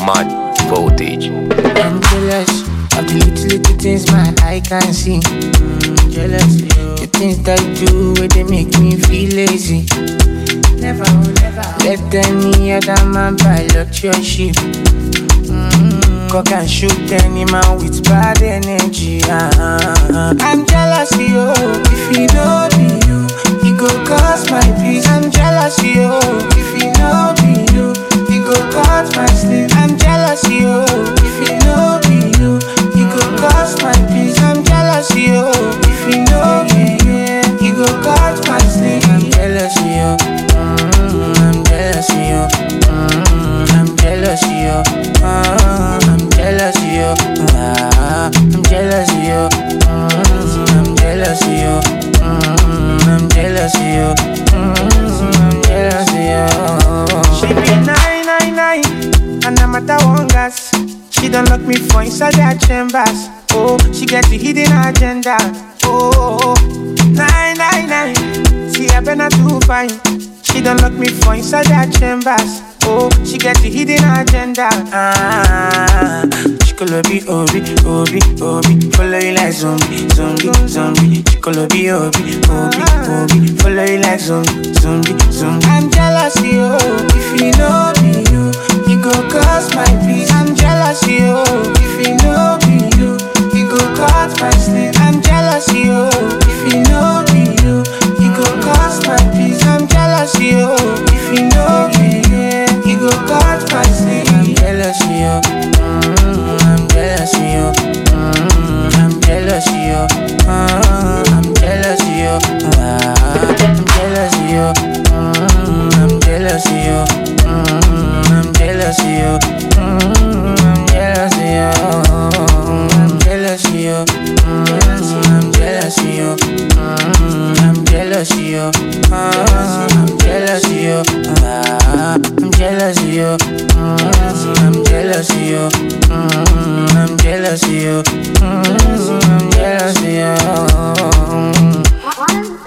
Mad voltage. I'm jealous of the little little things my eye can see. Mm, jealous the things that you do where they make me feel lazy. Never, never let any other man pilot your ship. Mm, cock and shoot any man with bad energy. ah. I'm jealous, yo. If you know be you, it go cause my peace. I'm jealous, yo. If you know be you, it go cause my sleep. I'm jealous, yo. If you know be you, it go cause my peace. I'm jealous, yo. If you know be you, it go cause my sleep. I'm jealous, yo. Mm, I'm jealous, yo. Mm, I'm jealous, yo. Ah, I'm jealous, yo. Ah, I'm jealous, yo. Mm, I'm jealous, yo. Mm, I'm jealous, yo. Mm, I'm jealous, yo. She be nine nine nine, and I'm at that one gas. She don't lock me for inside their chambers. Oh, she get the hidden agenda. Oh, nine nine nine. See, I better too fine. She don't lock me for inside their chambers. Oh, she get the hidden agenda. Ah, Chicolo be obi, obi, obi. Follow you like zombie, zombie, zombie. Chicolo be obi, obi, obi. Follow you like zombie, zombie, zombie. I'm jealous, yo. If you know be you, it go cause my peace. I'm jealous, yo. If you know be you, it go cause my sleep. I'm jealous, yo. If you know be you, it go cause my peace. I'm jealous, yo. If you know be you, it go cause my sleep. I'm jealous, yo. Mm, I'm jealous, yo. Mm, I'm jealous, yo. Ah, I'm jealous, yo. Ah, I'm jealous, yo. Mm, I'm jealous, yo. Mm, I'm jealous, yo. Mm, I'm jealous, yo. I'm jealous, yo. Mm, I'm jealous, yo. Mm, I'm jealous, yo. Ah, I'm jealous, yo. Ah, I'm jealous, yo. Mm, I'm jealous, yo. Mm, I'm jealous, yo. Mm, I'm jealous, yo. One